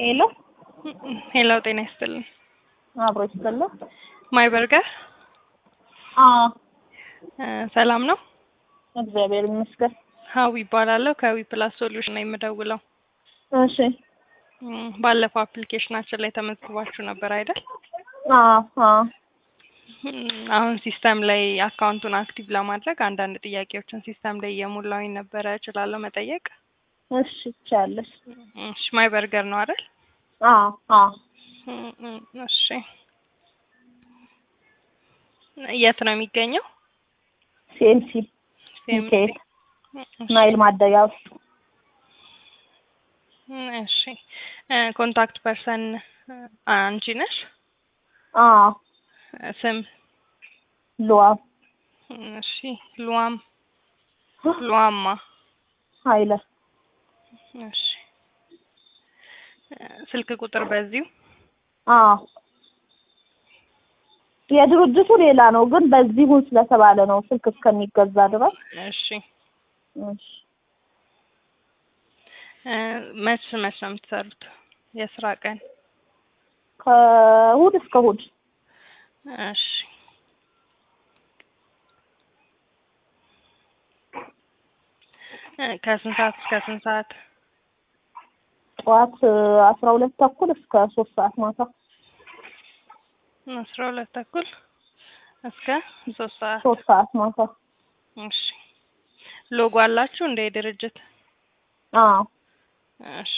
ሄሎ ሄሎ ጤና ይስጥልኝ። አብሮ ይስጥልኝ። ማይ በርገር አዎ እ ሰላም ነው? እግዚአብሔር ይመስገን። ሀዊ ይባላለሁ ከዊ ፕላስ ሶሉሽን ነው የምደውለው። እሺ እም፣ ባለፈው አፕሊኬሽናችን ላይ ተመዝግባችሁ ነበር አይደል? አዎ አዎ እም፣ አሁን ሲስተም ላይ አካውንቱን አክቲቭ ለማድረግ አንዳንድ ጥያቄዎችን ሲስተም ላይ እየሞላሁኝ ነበረ። እችላለሁ መጠየቅ? እሺ ይቻለሽ። እሺ ማይ በርገር ነው አይደል? አዎ አዎ እም፣ እም፣ እሺ የት ነው የሚገኘው? ሲኤምሲ ሚካኤል ናይል ማደያ ውስጥ እሺ እ ኮንታክት ፐርሰን አንቺ ነሽ? አዎ ስም ሉዋ እሺ ሉዋም ሉዋማ ኃይለ እሺ እ ስልክ ቁጥር በዚሁ አዎ የድርጅቱ ሌላ ነው፣ ግን በዚሁ ስለተባለ ነው ስልክ እስከሚገዛ ድረስ። እሺ እሺ እ መች መች ነው የምትሰሩት? የስራ ቀን? ከእሑድ እስከ እሑድ እሺ እ ከስንት ሰዓት እስከ ስንት ሰዓት? ጠዋት አስራ ሁለት ተኩል እስከ ሶስት ሰዓት ማታ። አስራ ሁለት ተኩል እስከ ሶስት ሰዓት። ሶስት ሰዓት ማታ። እሺ ሎጎ አላችሁ እንደ ድርጅት? አዎ እሺ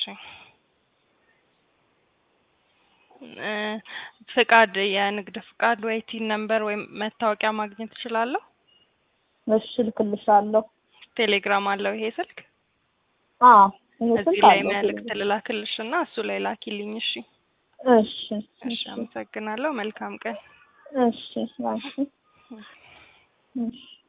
እ ፍቃድ የንግድ ፍቃድ ወይ ቲን ነምበር ወይም መታወቂያ ማግኘት እችላለሁ? እሺ እልክልሻለሁ። ቴሌግራም አለው ይሄ ስልክ? አዎ ይሄ እዚህ ስልክ ላይ አለው። መልእክት ልላክልሽ እና እሱ ላይ ላኪልኝ። እሺ እሺ እሺ፣ አመሰግናለሁ። መልካም ቀን። እሺ እሺ እሺ